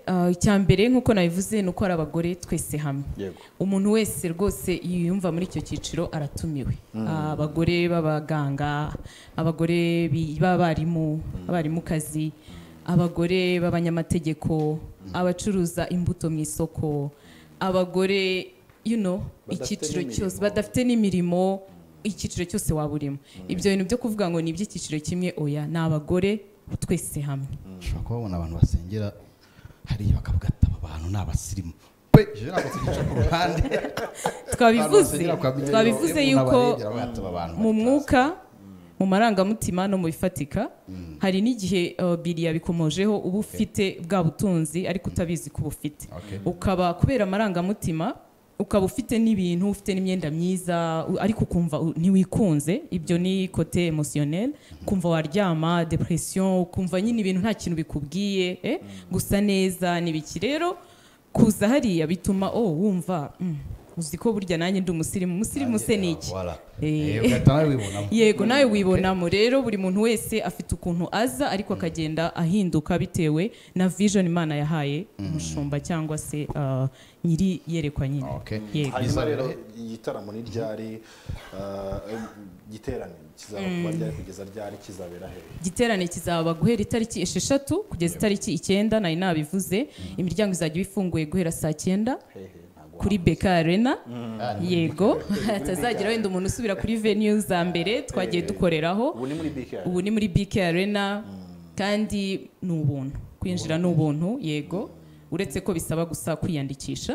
Ah, icya mbere nk'uko nabivuze ni uko hari abagore twese hamwe yego umuntu wese rwose yiyumva muri icyo cyiciro aratumiwe Ah, abagore b'abaganga abagore bi- b'abarimu abarimukazi abagore b'abanyamategeko abacuruza imbuto mu isoko abagore you know, Badafite icyiciro n'imirimo. cyose badafite n'imirimo icyiciro cyose waba urimo ibyo bintu byo kuvuga ngo ni iby'icyiciro kimwe oya ni abagore twese hamwe ushobora kuba wabona abantu basengera hariya bakavuga ati aba bantu ni abasirimu pe jewe ntabwo tugica ku ruhande Abantu twabivuze basengera bakaba- twabivuze Yewe yuko n'abarebera bakavuga ati, "Aba bantu mu bari mwuka mu marangamutima no mu bifatika hari n'igihe uh, biri yabikomojeho uba ufite bwa butunzi ariko utabizi ko ubufite Okay. ukaba kubera amarangamutima ukaba ufite n'ibintu ufite n'imyenda myiza u- ariko ukumva u- ntiwikunze ibyo ni kote emosiyoneri kumva waryama depression ukumva nyine ibintu nta kintu bikubwiye eh? gusa neza n'ibiki rero kuza hariya bituma oh wumva mm, uzi ko burya nanjye ndi umusirimu umusirimu se ni iki Voilà. Eh. Eh, ugahita nawe wibonamo yego nawe wibonamo rero buri muntu wese afite ukuntu aza ariko akagenda ahinduka bitewe na vision imana yahaye umushumba cyangwa se uh, nyiri iyerekwa nyine Okay. yego hanyuma Bizabera- rero igitaramo ni ryari eh, igiterane kizaba kuba ryari kugeza ryari kizabera hehe igiterane kizaba guhera itariki esheshatu kugeza itariki icyenda nari nabivuze imiryango izajya iba ifunguye guhera saa cyenda hehe ntabwo kuri beka arena Ah, ni- yego hatazagira wenda umuntu usubira kuri venue za mbere twagiye dukoreraho ubu ni muri bike ubu ni muri BK Arena kandi ni ubuntu kwinjira ni ubuntu yego uretse ko bisaba gusa kwiyandikisha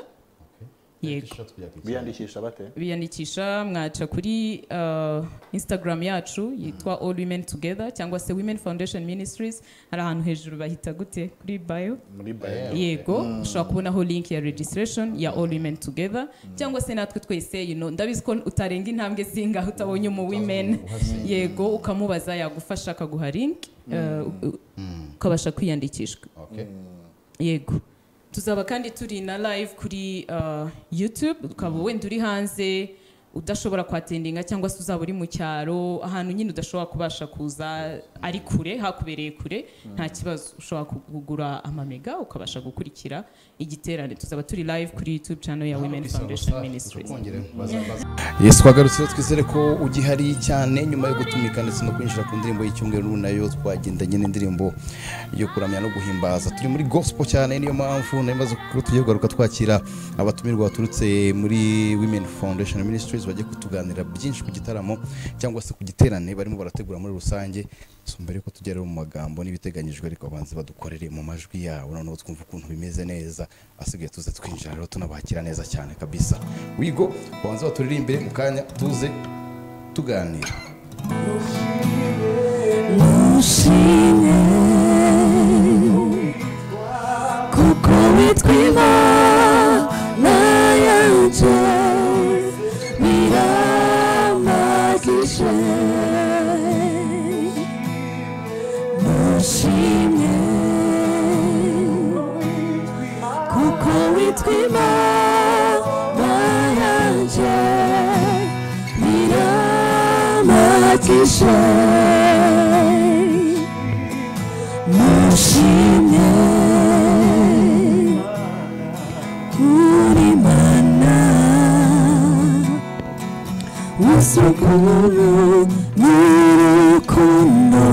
yego T-shirt kujya ku isoko. biyandikisha bate biyandikisha mwaca kuri uh, instagram yacu yitwa all women together cyangwa se women foundation ministries hari ahantu hejuru bahita gute kuri bio muri bayo yego ushobora kubonaho link ya registration ya all women together cyangwa se natwe twese you know, ndabizi ko utarenga intambwe zingahe utabonye umu women yego ukamubaza yagufasha akaguha link eh, u- u- ukabasha kwiyandikisha Okay. yego tuzaba kandi turi na live kuri uh, youtube ukaba wenda uri hanze udashobora kwatendinga cyangwa se uzaba uri mu cyaro ahantu nyine udashobora kubasha kuza ari kure hakubereye kure nta kibazo ushobora kugura amamega ukabasha gukurikira igiterane tuzaba turi live kuri youtube channel ya women Bisaba foundation gusa ministries tukongere baza- baza- Yesu twagarutse rero twizere ko ugihari cyane nyuma yo gutumika ndetse no kwinjira ku ndirimbo y'icyumweru nayo twagendanye n'indirimbo yo kuramya no guhimbaza turi muri gospel cyane niyo mpamvu nayo maze kuko tugiye kugaruka twakira abatumirwa baturutse muri women foundation ministries bagiye kutuganira byinshi ku gitaramo cyangwa se ku giterane barimo barategura muri rusange So, mbere yuko tugera mu magambo n'ibiteganyijwe ariko abanza badukorere mu majwi yabo noneho twumva ukuntu bimeze neza asigaye tuze twinjira rero tunabakira neza cyane kabisa wigo babanza baturirimbire mu kanya tuze tuganira mushime kuko witwa imana yanjye biramagije mushime kuko witwa imana yanjye biramagije mushime kuri mana usukuru n'urukundo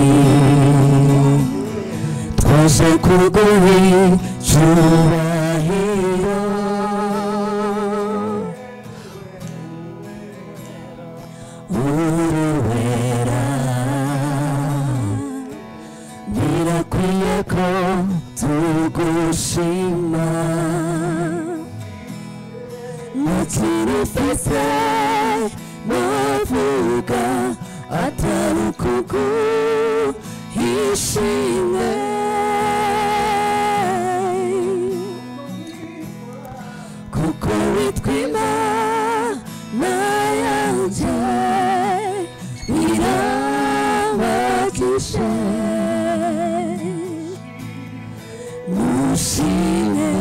urunani twaje kurwuhi cyubahiro urubera birakwiye ko tugushima ntakirufise navuga atari ukuguhishimwe kuko witwa imana yanjye irabagije mushime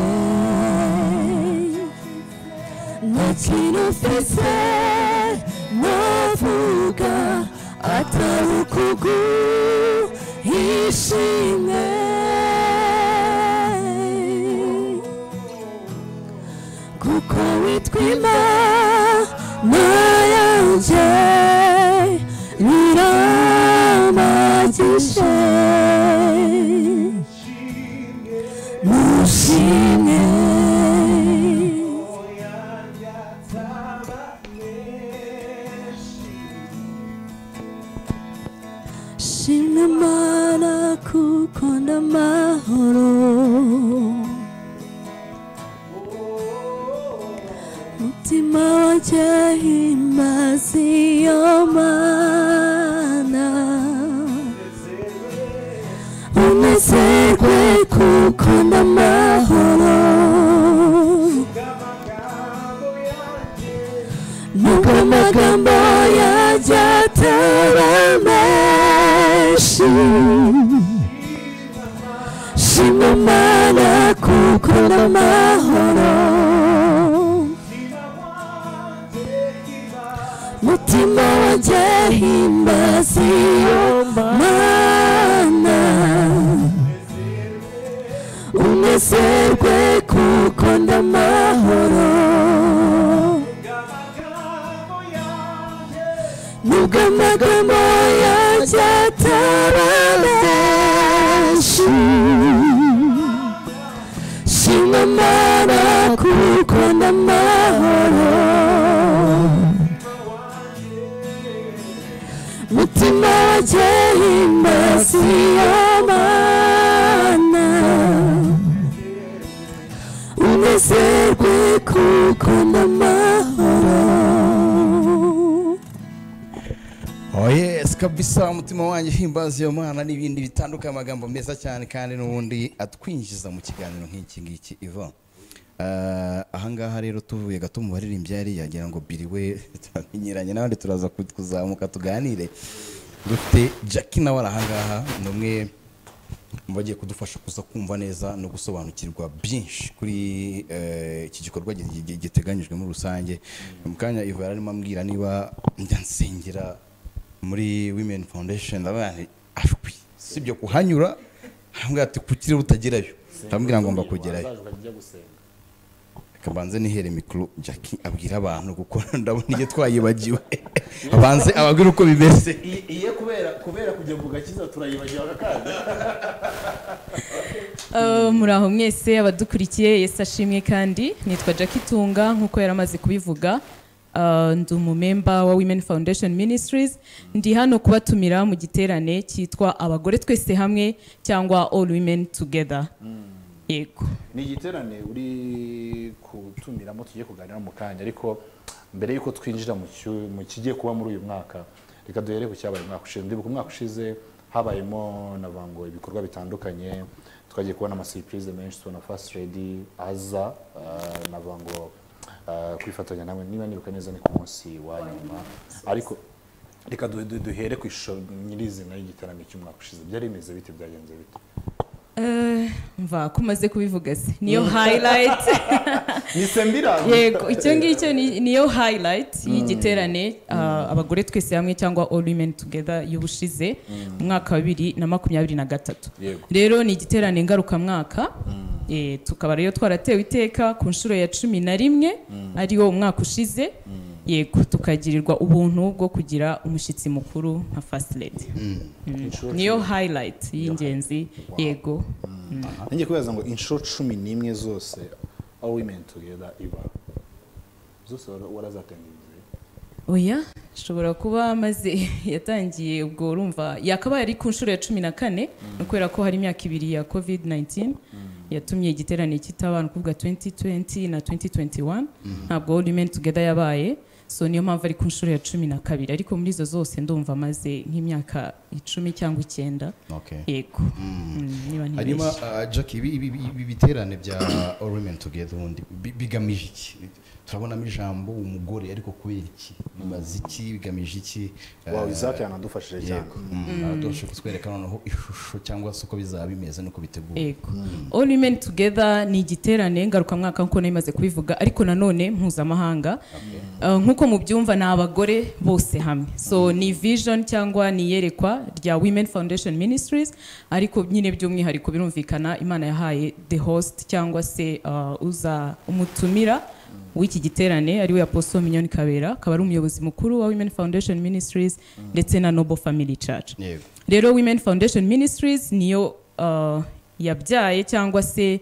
nta kintu mfise navuga atari atabukugu ishimwe kuko witwa imana yanjye nyiramagishe mushimwe Shimwe mana kuko ndamahoro Mutima wanjye himbaza iyo mana Unezerwe kuko ndamahoro Nubwo amagambo yanjye atari menshi Shima Imana kuko n'amahoro Mutima wanjye himbaza iyo mana Unezerwe kuko ndamahoro nubwo amagambo yanjye ataba menshi shima imana kuko ndamahoro mutima wanjye himbaza iyo mana unezerwe kuko ndamahoro Oh yes, kabisa umutima wanjye himbaza iyo mana n'ibindi bitandukanye amagambo meza cyane kandi n'ubundi atwinjiza mu kiganiro nk'iki ngiki iva ahangaha rero tuvuye gato mu baririmbyi yari yagira ngo biri we turamenyeranye n'abandi turaza ku- kuzamuka tuganire dufite jackie nawe ari ahangaha ni umwe mu bagiye kudufasha kuza kumva neza no gusobanukirwa byinshi kuri eh, iki gikorwa gi- gi- giteganyijwe muri rusange mu kanya iva yari arimo ambwira niba njya nsengera muri women foundation ndabona nti, ashwi sibyo kuhanyura arambwira ati kukiri butagerayo ndamubwira ngo mba kugerayo Wazaje ukajya ujya gusenga reka mbanze nihere mikoro jackie abwira abantu kuko ndabona iyo twayibagiwe abanze ababwira uko bimeze iye kubera kubera kujya mu gakiza turayibagira bakakanda Eh, muraho mwese abadukurikiye yesu ashimwe kandi nitwa jackie tunga nk'uko yari amaze kubivuga Eh, ndi umumemba wa women foundation ministries ndi hano kubatumira mu giterane cyitwa abagore twese hamwe cyangwa all women together yego ni igiterane uri gutumiramo tugiye kuganira mu kanya ariko mbere y'uko twinjira mu cyu- mu kigiye kuba muri uyu mwaka reka duhere ku cyabaye umwaka ushize ndibuka umwaka ushize habayemo navuga ngo ibikorwa bitandukanye twagiye kubona amasiripurize menshi tubona fasiti redi aza ah, navuga ngo ah, kwifatanya namwe niba nibuka neza ni ku munsi wa nyuma ariko reka du- du- duhere ku ishusho nyirizina y'igiterane cy'umwaka ushize byari bimeze bite byagenze bite Eh, mva ko umaze kubivuga se niyo highlight nise mbiranga yego icyo ngicyo ni- niyo highlight y'igiterane ah, abagore twese hamwe cyangwa all women together y'ubushize mu mwaka wa bibiri na makumyabiri na gatatu Yego. rero ni igiterane ngarukamwaka Eh, tukaba rero twaratewe iteka ku nshuro ya cumi na rimwe ariwo umwaka ushize yego tukagirirwa ubuntu bwo kugira umushyitsi mukuru nka first lady Inshuro niyo highlight y'ingenzi yego ngiye kubaza ngo inshuro cumi n'imwe zose aho women together iba zose wara- warazatangiye oya ashobora kuba amaze yatangiye ubwo urumva yakabaye ari ku nshuro ya cumi na kane ni kubera ko hari imyaka ibiri ya covid 19 yatumye igiterane kitaba ni ukuvuga 2020 na 2021 ntabwo all women together yabaye so niyo mpamvu ari ku nshuro ya cumi na kabiri ariko muri izo zose ndumva amaze nk'imyaka icumi cyangwa icyenda yego Mm, niba hanyuma ntibeshye ah, jackie ibi- ibi ibi biterane bya all women together ubundi bi- bigamije iki turabonamo ijambo umugore ariko kubera iki bimaze iki bigamije iki Ah, wawe izaki yanadufashije cyane yego aradufasha kutwereka noneho ishusho cyangwa se uko bizaba bimeze n'uko biteguye yego all women together ni igiterane ngarukamwaka nk'uko nari maze kubivuga ariko nanone mpuzamahanga Eh, nk'uko nk'uko mubyumva ni abagore bose hamwe so ni vision cyangwa ni iyerekwa rya women foundation ministries ariko nyine by'umwihariko birumvikana imana yahaye the host cyangwa se uh, uza umutumira w'iki giterane ariwe apostle minyoni kabera akaba ari umuyobozi mukuru wa women foundation ministries ndetse na noble family church yego rero women foundation ministries niyo uh, yabyaye cyangwa se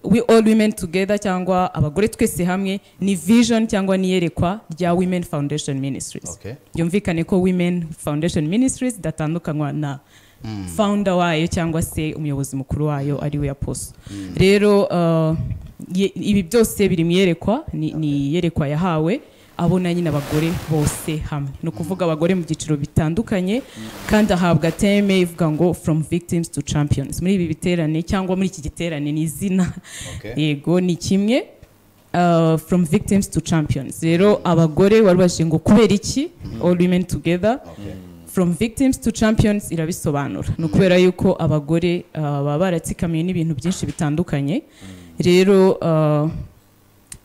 we all women together cyangwa abagore twese hamwe ni vision cyangwa niyerekwa rya women foundation ministries Okay. byumvikane ko women foundation ministries idatandukanywa na founder wayo cyangwa se umuyobozi mukuru wayo ari we aposo rero uh, ye- ibi byose biri mu iyerekwa ni ni iyerekwa yahawe abona nyine abagore bose hamwe ni ukuvuga abagore mu byiciro bitandukanye kandi ahabwa teme ivuga ngo from victims to champions muri ibi biterane cyangwa muri iki giterane ni izina Okay. yego ni kimwe uh, from victims to champions rero abagore wari ubajije ngo kubera iki all women together from victims to champions irabisobanura ni ukubera yuko abagore uh, baba baratsikamiye n'ibintu byinshi bitandukanye rero uh,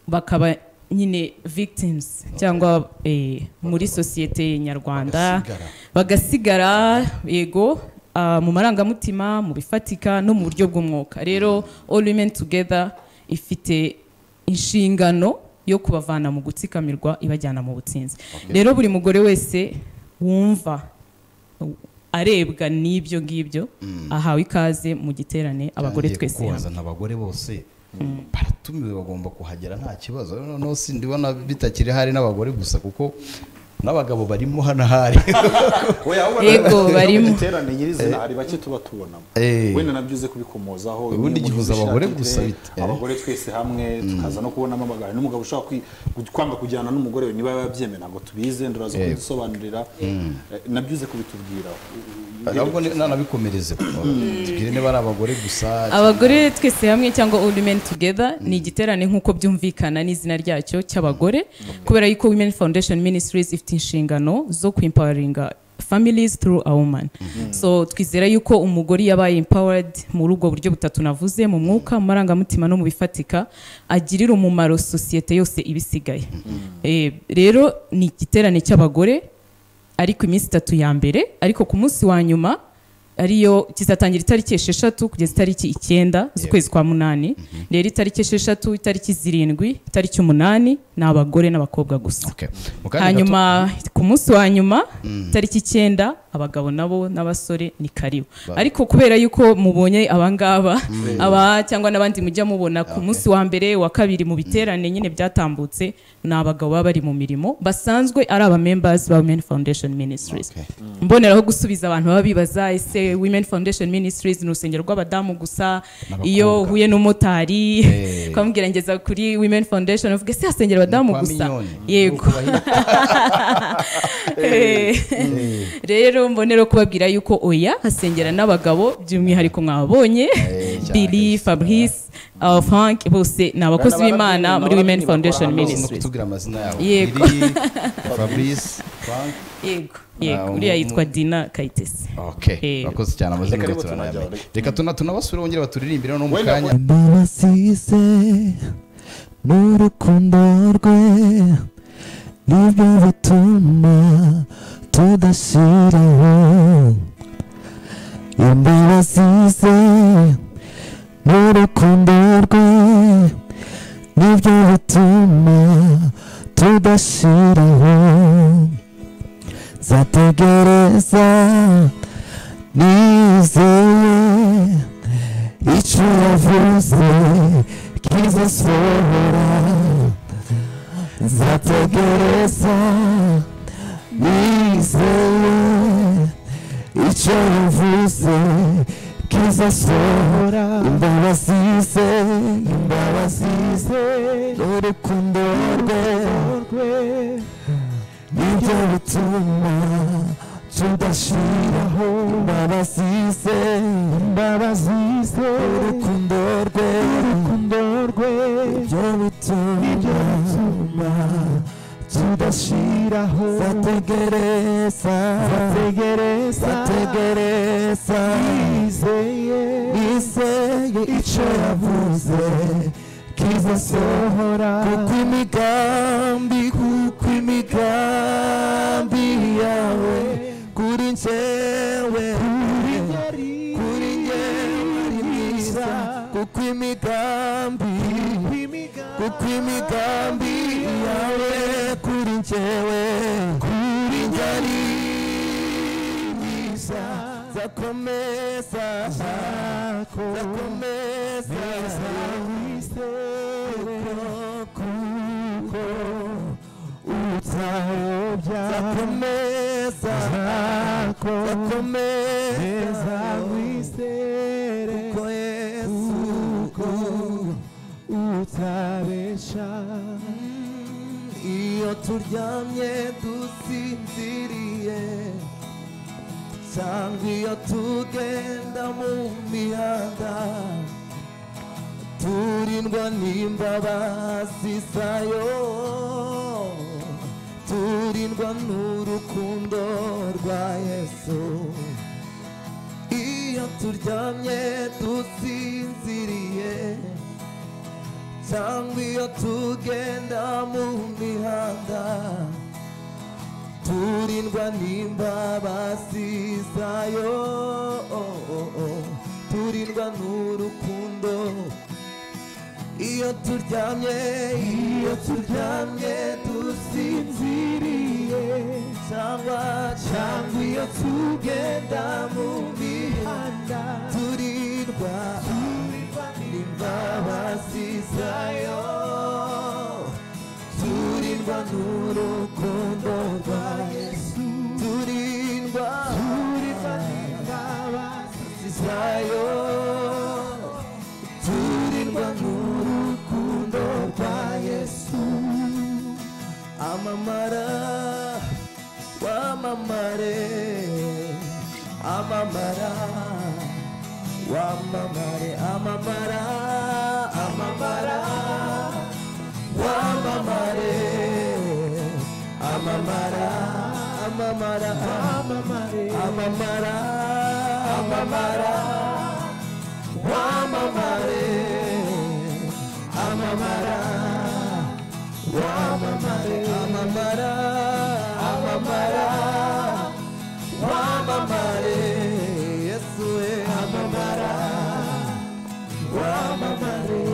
bakaba nyine victims cyangwa eh, muri sosiyete nyarwanda Bagasigara. bagasigara yego ah, mu marangamutima mu bifatika no mu buryo bw'umwuka rero all women together ifite inshingano yo kubavana mu gutsikamirwa ibajyana mu butsinzi rero buri mugore wese wumva arebwa n'ibyo ngibyo ahawe ikaze mu giterane abagore Ngiye twese hamwe. kukubaza, ni abagore bose baratumiwe bagomba kuhagera nta kibazo Noneho no si ndibona bitakiri hari n'abagore gusa kuko n'abagabo barimo hano hari Yego, barimo. iterane nyirizina hari bake tuba tubonamo Eh. wenda nabyo uze kubikomozaho Ubundi Niyo gihuza umuntu abagore ushaka gusa ite, bit- eh. abagore twese hamwe tukaza no kubonamo abagabo n'umugabo ushobora kwi- gu- kwanga kujyana n'umugore we niba yabyemera ntabwo tubize nduraza Yego. kubidusobanurira Eh, nabyo uze kubitubwira ahubwo ni- nanabikomereze tubwire niba ari abagore gusa abagore twese hamwe cyangwa all women together ni igiterane nk'uko byumvikana n'izina ryacyo cy'abagore kubera yuko women foundation ministries ifite inshingano zo kuempoweringa families through a woman so twizera yuko umugore iyo abaye empowered muri ubwo buryo butatu navuze mu mwuka mu marangamutima no mu bifatika agirira umumaro sosiyete yose ibisigaye Eh, rero ni igiterane cy'abagore ariko iminsi itatu ya mbere ariko ku munsi wa nyuma ariyo kizatangira itariki esheshatu kugeza itariki icyenda z'ukwezi kwa munani rero itariki esheshatu itariki zirindwi itariki umunani ni abagore n'abakobwa gusa Okay. Mu kanya gato- hanyuma ku munsi wa nyuma itariki icyenda abagabo nabo n'abasore ni karibu ariko kubera yuko mubonye abangaba aba cyangwa n'abandi mujya mubona ku munsi wa mbere wa kabiri mu biterane nyine byatambutse ni abagabo baba bari mu mirimo basanzwe ari abamembers ba women foundation ministries Okay. mboneraho gusubiza abantu baba bibaza ese women foundation ministries ni urusengero rw'abadamu gusa N'abakobwa. iyo uhuye n'umumotari Eh. kwamubwira ngeza kuri women foundation uvuga ese hasengera abadamu Kwa gusa Mignonne. yego rero mbonero kubabwira yuko oya hasengera n'abagabo by'umwihariko mwabonye cyane. Billy Fabrice uh, Frank bose ni abakozi Bana b'Imana barabyinyina, muri Women barabyinyina, Foundation bakora hano. Amaze no Ministries kutubwira amazina yabo Yego. Lili, Fabrice Frank yego yego Ah, uriya umu- yitwa Dina Kayitesi okay Yego. bakoze cyane amazina Reka rero turanayamenya. tunajya- reka tuna tunabasure bongere baturirimbire no mu Wenda kanya mbabasize n'urukundo rwe nibyo bituma tudashyiraho imbabasize n'urukundo rwe nibyo bituma tudashyiraho nzategereza nizeye icyo yavuze kizasohora nzategereza nizeye icyo yavuze kizasohora imbabazi ze imbabazi ze n'urukundo rwe nibyo bituma tudashiraho imbabazi ze imbabazi ze urukundo rwe urukundo rwe nibyo bituma tudashiraho zategereza zategereza zategereza nizeye nizeye icyo yavuze kizasohora kuko imigambi kuko imigambi imigambi yawe kuri njyewe kuri njyewe ari myiza kuko imigambi kuko imigambi yawe kuri njyewe kuri njye ari myiza zakomeza zakomeza kuko utayobya zakomeza zakomeza wizere kuko yesu utabesha iyo turyamye dusinziriye cyangwa iyo tugenda mu mihanda turindwa n'imbabazi zayo turindwa n'urukundo rwa yesu iyo turyamye dusinziriye cyangwa iyo tugenda mu mihanda turindwa n'imbabazi zayo turindwa n'urukundo iyo turyamye iyo turyamye dusinziriye cyangwa cyangwa iyo tugenda mu mihanda turindwa imbabazi zayo turindwa n'urukundo rwa yesu turindwa turindwa n'imbabazi zayo turindwa n'urukundo rwa yesu amamara wamamare amamara wamamare amamara amamara wamamare amamara amamara amamare amamara amamara wamamare amamara wamamare amamara amamara wamamare yesu we amamara wamamare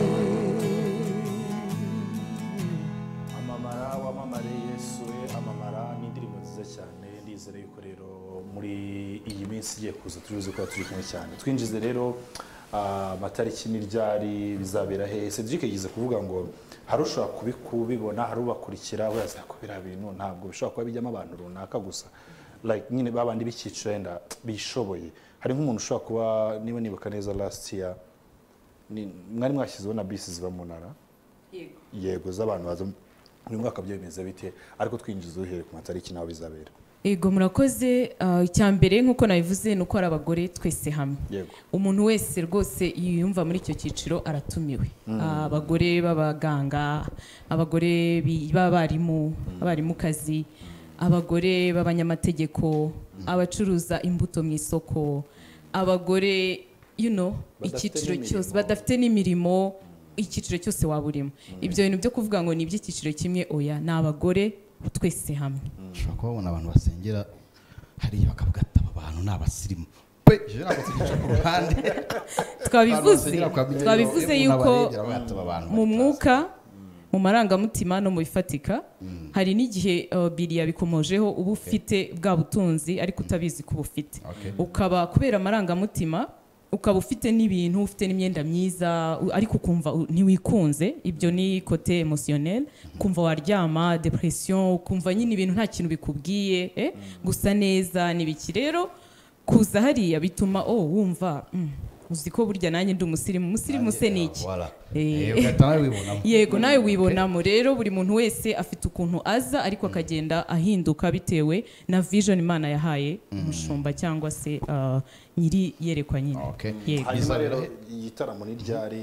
amamara wamamare yesu we amamara ni indirimbo nziza cyane ndizere yuko rero muri iyi minsi igiye kuza turuzi ko turi kumwe cyane twinjize rero ah, amatariki n'iryari bizabera hehe cedric yigize kuvuga ngo hari ushobora kubi- kubibona hari ubakurikira we azakubera bintu ntabwo bishobora kuba bijyamo abantu runaka gusa like nyine babandi b'icyiciro wenda bishoboye hari nk'umuntu ushobora kuba niba nibuka neza last year ni- mwari mwashyizeho na bisi ziba mu ntara yego z'abantu baza buri mwaka byemeza bite ariko twinjiza uhereye ku matariki naho bizabera Ego murakoze ah, icya mbere nk'uko nabivuze ni uko ari abagore twese hamwe yego umuntu wese rwose yiyumva muri icyo cyiciro aratumiwe Ah, abagore b'abaganga abagore bi- b'abarimu abarimukazi abagore b'abanyamategeko abacuruza imbuto mu isoko abagore you know, Badafite icyiciro n'imirimo. cyose badafite n'imirimo icyiciro cyose waba urimo ibyo bintu byo kuvuga ngo ni iby'icyiciro kimwe oya ni abagore twese hamwe ushobora kuba wabona abantu basengera hariya bakavuga ati aba bantu ni abasirimu pe je ntabwo tubica ku ruhande Abantu twabivuze basengera bakaba bigeze- twabivuze umuntu yuko abarebye aravuga ati, "Aba bantu mu bari mwuka mu marangamutima no mu bifatika hari n'igihe uh, biri yabikomojeho uba ufite bwa butunzi ariko utabizi ko ubufite Okay. ukaba kubera amarangamutima ukaba ufite n'ibintu ufite n'imyenda myiza u- ariko ukumva u- ntiwikunze ibyo ni kote emosiyoneri kumva waryama depression ukumva nyine ibintu nta kintu bikubwiye eh? gusa neza n'ibiki rero kuza hariya bituma oh wumva mm, uzi ko burya nanjye ndi umusirimu umusirimu se ni iki Voilà. Eh. Eh, ugahita nawe wibonamo yego nawe wibonamo rero buri muntu wese afite ukuntu aza ariko akagenda ahinduka bitewe na vision imana yahaye umushumba cyangwa se uh, nyiri yerekwa nyine Okay. yego hanyuma rero igitaramo n'iryari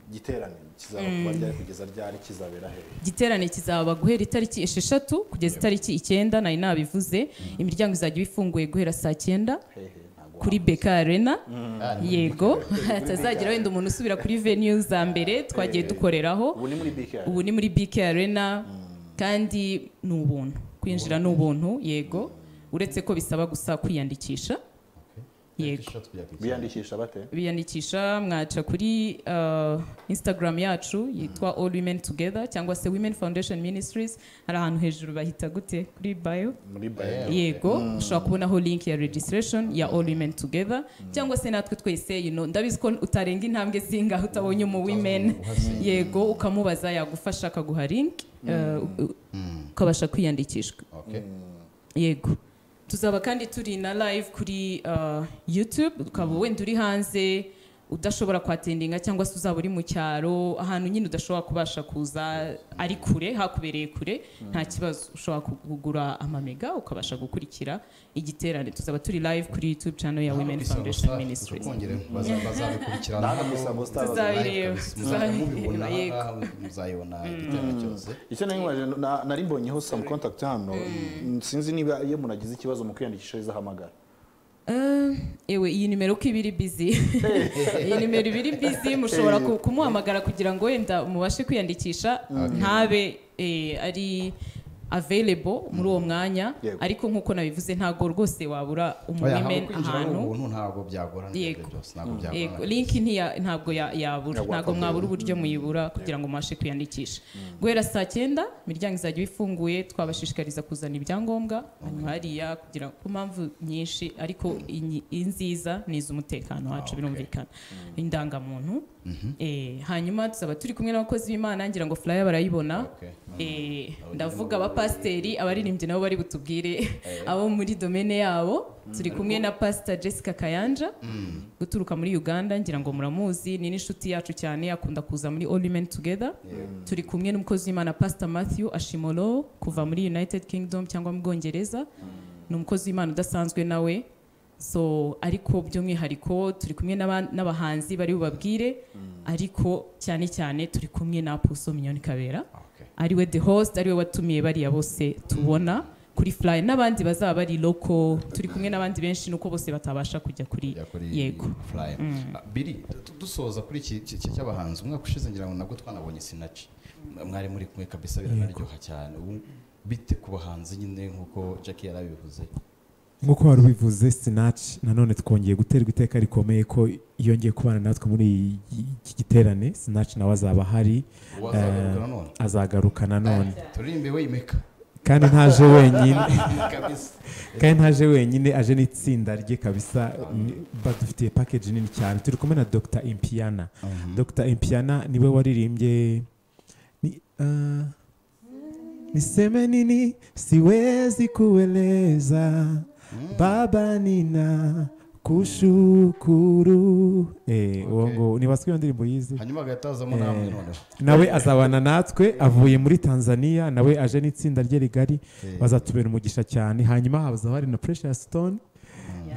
igiterane kizaba kuba ryari kugeza ryari kizabera hehe igiterane kizaba guhera itariki esheshatu kugeza itariki icyenda nari nabivuze imiryango izajya iba ifunguye guhera saa cyenda hehe ntabwo kuri beka arena yego hatazagira wenda umuntu usubira kuri venue za mbere twagiye dukoreraho ubu ni muri bike ubu ni muri BK Arena kandi ni ubuntu kwinjira ni ubuntu yego uretse ko bisaba gusa kwiyandikisha yego biyandikisha bate biyandikisha mwaca kuri uh, instagram yacu yitwa all women together cyangwa se women foundation ministries hari ahantu hejuru bahita gute kuri bio muri bayo yego ushobora kubonaho link ya registration ya all women together cyangwa se natwe twese you know, ndabizi ko utarenga intambwe zingaho utabonye umu women yego ukamubaza yagufasha akaguha link uh, ukabasha kwiyandikisha yego tuzaba kandi turi na live kuri uh, youtube ukaba wenda uri hanze udashobora kwatendinga cyangwa se uzaba uri mu cyaro ahantu nyine udashobora kubasha kuza ari kure hakubereye kure nta kibazo ushobora kugura amamega ukabasha gukurikira igiterane tuzaba turi live kuri youtube channel ya women foundation ministries bazabikurikirana Ntabwo gusa ngo star- tuzabireba tuzabireba mubibona yego muzayibona igiterane cyose icyo nari nkubaje na- nari mbonyeho some contact hano sinzi niba iyo umuntu agize ikibazo mu kwiyandikisha izahamagara Eh, ewe iyi nimero uko iba iri bizi iyi nimero iba iri bizi mushobora ku- kumuhamagara kugira ngo wenda mubashe kwiyandikisha ntabe eh, ari available muri uwo mwanya Yego. ariko nk'uko nabivuze ntabwo rwose wabura Oya, ntabwo umuwomen kwinjira ari ahantu ubuntu ntabwo byagorana ibyo Yego. byose ntabwo Yego, byagorana link ntiya- ntabwo ya- yabura Ntabwo ntabwo wapfa mwabura uburyo muyibura kugira ngo mubashe kwiyandikisha guhera saa cyenda imiryango izajya ifunguye twabashishikariza kuzana ibyangombwa hanyuma hariya kugira ku mpamvu nyinshi ariko iyi- iyi nziza ni iz'umutekano wacu birumvikana indangamuntu Eh, hanyuma tuzaba turi kumwe n'abakozi b'imana ngira ngo flyer barayibona Okay. Eh, ndavuga abapasiteri abaririmbyi nabo bari butubwire abo muri domene yabo turi kumwe na pasita jessica kayanja guturuka muri uganda ngira ngo muramuzi ni n'inshuti yacu cyane akunda kuza muri all women together turi kumwe n'umukozi w'imana pasita matthew ashimolo kuva muri united kingdom cyangwa mu bwongereza ni umukozi w'imana udasanzwe nawe so ariko by'umwihariko turi kumwe n'aba- n'abahanzi bari bubabwire ariko cyane cyane turi kumwe na apuso minyoni kabera Okay. ariwe the host ariwe watumiye bariya bose tubona kuri fly n'abandi bazaba bari loko turi kumwe n'abandi benshi nuko bose batabasha kujya kuri kujya kuri yego Flyer. Ah, Billy du- dusoza kuri iki iki- iki cy'abahanzi umwaka ushize ngira ngo nabwo twanabonye sinaci mwari muri kumwe kabisa biranaryoha cyane ubu bite ku bahanzi nyine nk'uko Jackie yarabivuze nk'uko wari ubivuze sinaci nanone twongeye guterwa iteka rikomeye ko yongeye kubana natwe muri iyi- iki giterane sinaci nawe azaba ahari wazagaruka nanone Eh, azagaruka nanone turirimbe wimeka kandi ntaje wenyine kabisa kandi ntaje wenyine aje n'itsinda rye kabisa ni- badufitiye package nini cyane turi kumwe na dr impiana dr impiana niwe waririmbye ni, ah, niseme nini siwezi kueleza baba nina kushukuru eh, uwo ngo nibasiwe iyo ndirimbo yize hanyuma agahita hazamo namwe noneho nawe azabana natwe avuye muri tanzania nawe aje n'itsinda rye rigari bazatubera umugisha cyane hanyuma hazaba hari na precious stone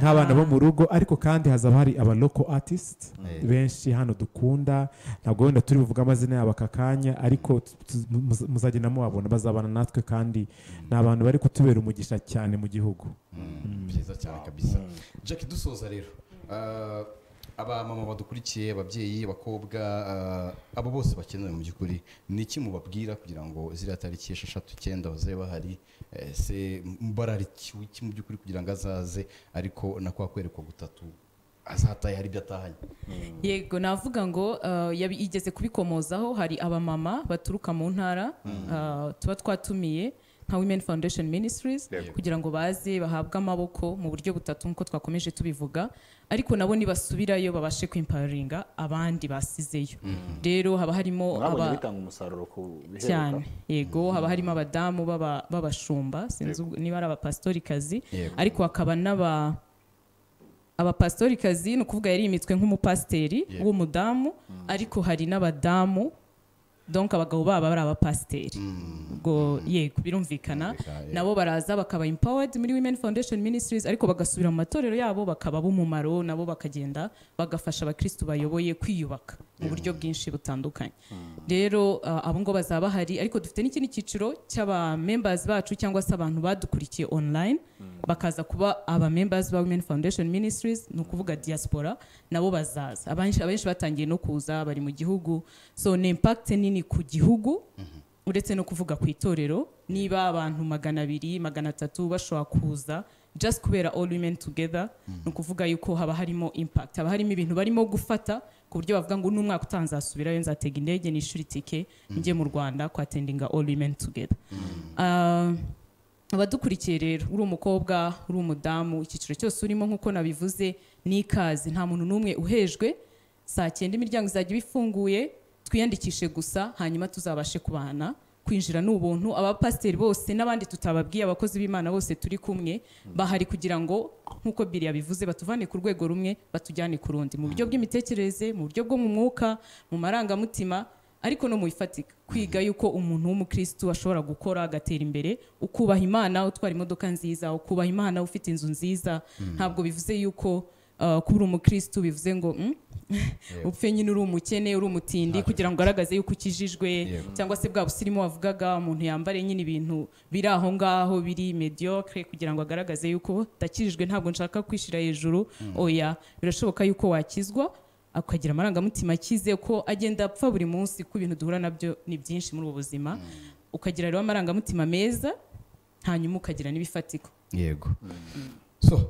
nk'abana bo mu rugo ariko kandi hazaba hari aba local artist Yeah. benshi hano dukunda ntabwo wenda turi buvuge amazina yabo aka kanya ariko tu- tu- muz- muzagenda mubabona bazabana natwe kandi ni abantu bari kutubera umugisha cyane mu gihugu byiza cyane kabisa Jackie dusoza rero ah, abamama badukurikiye ababyeyi abakobwa ah, abo bose bakenewe mu by'ukuri ni iki mubabwira kugira ngo ziriya tariki esheshatu icyenda bazabe bahari eh, se mbararikiwe iki mu by'ukuri kugira ngo azaze ariko na kwa kwerekwa gutatu azataye hari ibyo atahanye yego navuga ngo uh, yabi- igeze kubikomozaho hari abamama baturuka mu ntara uh, tuba twatumiye nka women foundation ministries kugira ngo baze bahabwe amaboko mu buryo butatu nk'uko twakomeje tubivuga ariko nabo nibasubirayo babashe kwimparinga abandi basizeyo rero haba harimo mwabonye aba- bitanga umusaruro ku biheruka cyane yego haba harimo abadamu b'aba- b'abashumba sinzi ubwo- niba ari abapasitorikazi Yego. ariko hakaba n'aba abapasitorikazi ni ukuvuga yari imitwe nk'umupasiteri Yego. w'umudamu ariko hari n'abadamu donka abagabo baba ari abapasiteri ubwo yego birumvikana Birumvikana, yego. nabo baraza bakaba empowered muri women foundation ministries ariko bagasubira mu matorero yabo bakaba b'umumaro nabo bakagenda bagafasha abakristu bayoboye kwiyubaka mu buryo bwinshi butandukanye rero uh, abo ngo bazaba bahari ariko dufite n'ikindi cyiciro cy'aba members bacu cyangwa se abantu badukurikiye online bakaza kuba aba members ba women foundation ministries ni ukuvuga diaspora nabo bazaza abenshi abenshi batangiye no kuza bari mu gihugu so ni impact nini ku gihugu uretse no kuvuga ku itorero niba abantu magana abiri magana atatu bashobora kuza just kubera all women together ni ukuvuga yuko haba harimo impact haba harimo ibintu barimo gufata ku buryo bavuga ngo n'umwaka utanzasubirayo nzatega indege nishyura itike njye mu rwanda kwatendinga all women together Ah, abadukurikiye rero uri umukobwa uri umudamu icyiciro cyose urimo nk'uko nabivuze ni ikaze nta muntu n'umwe uhejwe saa cyenda imiryango izajya iba ifunguye twiyandikishe gusa hanyuma tuzabashe kubana kwinjira ni ubuntu abapasiteri bose n'abandi tutababwiye abakozi b'imana bose turi kumwe bahari kugira ngo nk'uko biri yabivuze batuvane ku rwego rumwe batujyane ku rundi mu buryo bw'imitekerereze mu buryo bwo mu mwuka mu marangamutima ariko no mu bifatika kwiga yuko umuntu w'umukristu ashobora gukora agatera imbere ukubaha imana utwara imodoka nziza ukubaha imana ufite inzu nziza ntabwo bivuze yuko uh, kuba uri umukristu bivuze ngo "Mm, upfe nyine uri umukene uri umutindi kugira ngo ugaragaze yuko ukijijwe Yego. cyangwa se bwa busirimu wavugaga umuntu yambare nyine ibintu biri aho ngaho biri mediocre kugira ngo agaragaze yuko ndakijijwe ntabwo nshaka kwishyira hejuru oya birashoboka yuko wakizwa akagira amarangamutima akize ko agenda apfa buri munsi ko ibintu duhura nabyo ni byinshi muri ubu buzima ukagira rero amarangamutima meza hanyuma ukagira n'ibifatika yego so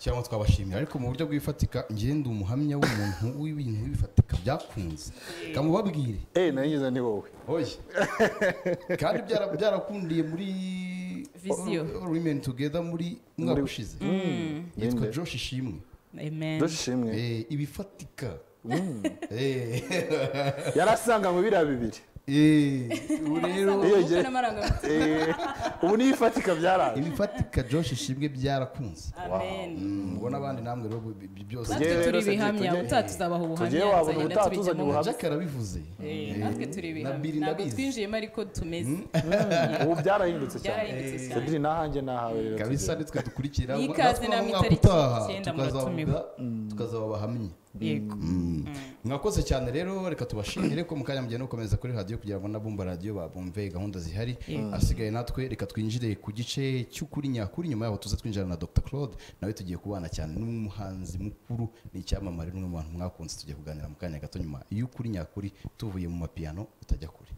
cyangwa twabashimira ariko mu buryo bw'ifatika ngende umuhamya w'umuntu w'ibintu bifatika byakunze kamubabwire eee nageze ni wowe oye kandi byara- byarakundiye muri Viziyo. women together muri mwaka ushize yitwa Ninde? josh ishimwe amen dushimwe Eh, ibifatika yarasanga mu biriya bibiri ubu rero Iyo Umwuka gihe- n'amarangamutima. Eh, ubu niyo ifatika byaraje ibifatika josh ishimwe byarakunze amen mubona abandi namwe rero bi- bi- byose natwe Tugere turi rero se ibihamya tugere. utatuzabaha Tugere ubuhamya wabona tuzagenda ubutaha tubijyamo. tuzanye ubuhamya. jack arabivuze Eh, natwe turi na ibihamya Billy ntabwo ndabizi. twinjiyemo ariko tumeze ubu byarahindutse cyane byarahindutse cyane cedrine n'ahanjye nahawe rero kabisa tugere. nitwe dukurikira Ni natwe ikaze naho namwe umwaka itariki utaha icyenda tukazavuga muratumiwe. tukazaba abahamya yego mwakoze cyane rero reka tubashimire ko mu kanya mugenda mukomeza kuri radiyo kugira ngo n'abumva radiyo babumve gahunda zihari asigaye natwe reka twinjire ku gice cy'ukuri nyakuri nyuma yaho tuze twinjira na dr claude nawe tugiye kubana cyane n'umuhanzi mukuru ni icyamamare n'umwe mu bantu mwakunze tugiye kuganira mu kanya gato nyuma y'ukuri nyakuri tuvuye mu mapiyano utajya kure